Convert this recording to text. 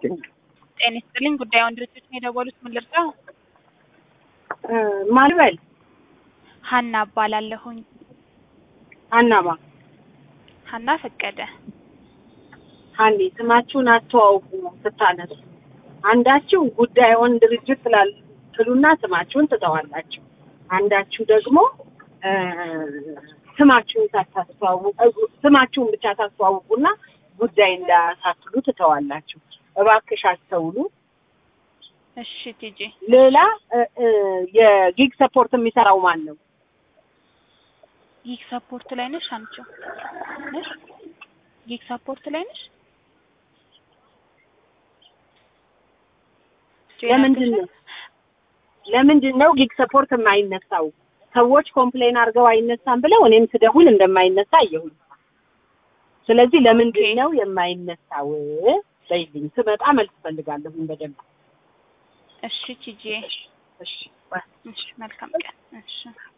ጤና ይስጥልኝ። ጉዳዩን ድርጅት ነው የደወሉት። ምን ልርዳው? ማልበል ሀና እባላለሁኝ። ሀናማ ሀና ፈቀደ። ሀኒ ስማችሁን አስተዋውቁ ስታነሱ። አንዳችሁ ጉዳዩን ድርጅት ስላልትሉና ስማችሁን ትተዋላችሁ። አንዳችሁ ደግሞ እ ስማችሁን ሳታስተዋውቁ ስማችሁን ብቻ ታስተዋውቁና ጉዳይ እንዳሳትሉ ትተዋላችሁ። እባክሽ አስተውሉ። እሺ ቲጂ ሌላ እ እ የጊግ ሰፖርት የሚሰራው ማን ነው? ጊግ ሰፖርት ላይ ነሽ አንቺ ነሽ? ጊግ ሰፖርት ላይ ነሽ? ለምንድን ነው ለምንድን ነው ጊግ ሰፖርት የማይነሳው? ሰዎች ኮምፕሌን አድርገው አይነሳም ብለው እኔም ስደውል እንደማይነሳ አየሁኝ። ስለዚህ ለምንድን ነው የማይነሳው? በይልኝ። ስመጣ መልስ ፈልጋለሁኝ በደንብ። እሺ ቲጂ እሺ እሺ መልካም ቀን። እሺ